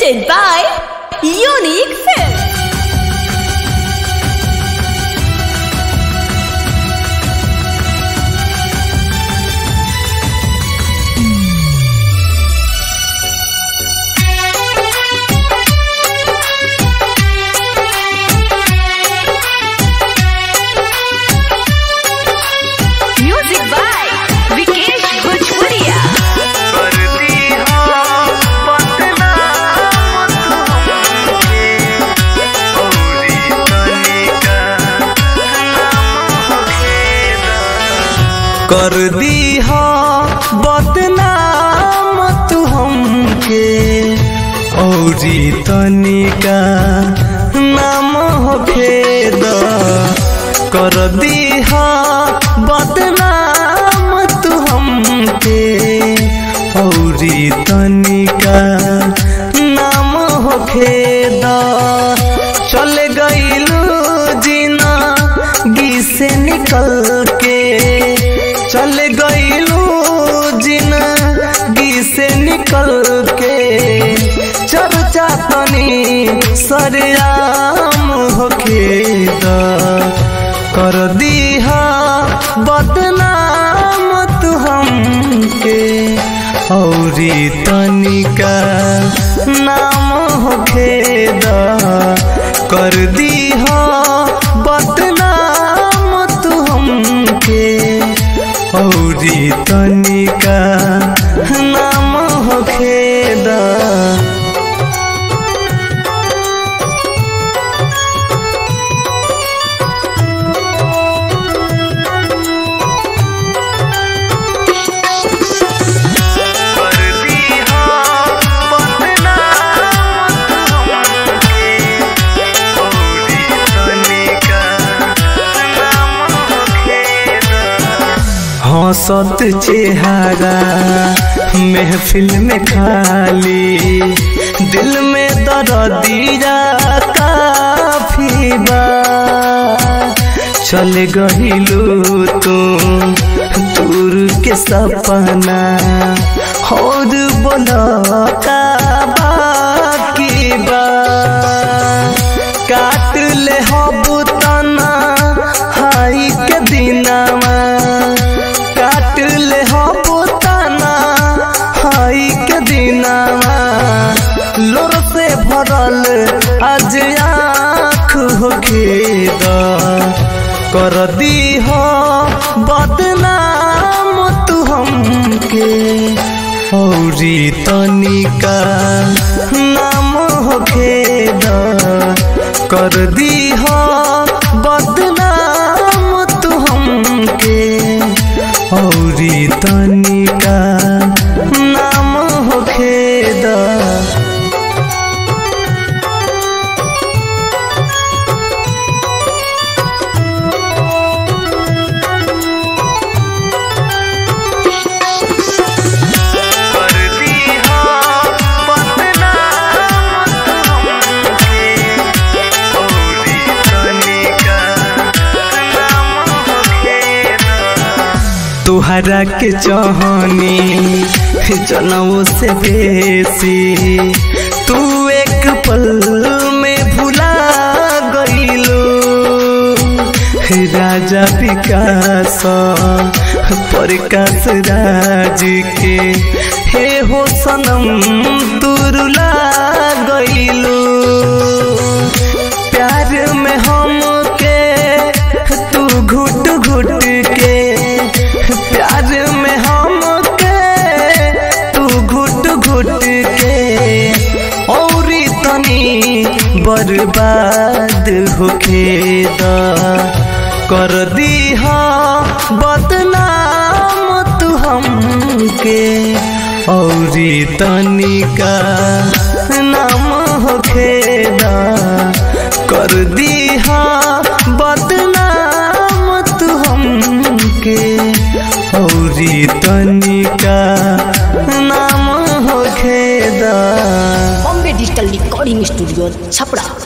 presented by Unique Films. Music by Vikesh Bhojpuria. कर दी हो बदनाम तू हमके औरी तनिका नाम हो खेद कर दी हो बदनाम तू हमके औरी तनिका नाम हो खेद चल गईलू जीना गी से निकल के चल गईलू जिंदगी से निकल के चर्चा तनी सरेआम होके द कर दीहा बदनाम तू हमके औरी तनिका नाम होके द कर दीहा बदनाम तू हमके औरी तनिका नाम होखे दा हंसत चेहरा महफिल में खाली दिल में दर्दिया काफी बा चल गहिलू तू दूर के सपना और बोला का बाकी बा काट ले हबू तना हाई के दिनावा काट ले हबू तना हाई के दिनावा लोर से भरल आज आँख होके द कर दी हो बदनाम तू हमके औरी तनिका नाम होके द कर दी हो बदनाम तू हमके औरी तनिका नाम होके द तुहरा के चाहनी जनऊ से बेसी तू एक पल में भुला गईलो राजा विकास प्रकाश राज के हे हो सनम तुरुला गईलो प्यार में हम के तू घुट घुट के प्यार में हम के तू घुट घुट के और तनी बर्बाद होके द कर दी हा बदनाम तू हमके औरी तनिका नाम होखे द कर दी हा बदनाम तू हमके औरी तनिका नाम होखे दा Bombay Digital Recording Studio, Chapra.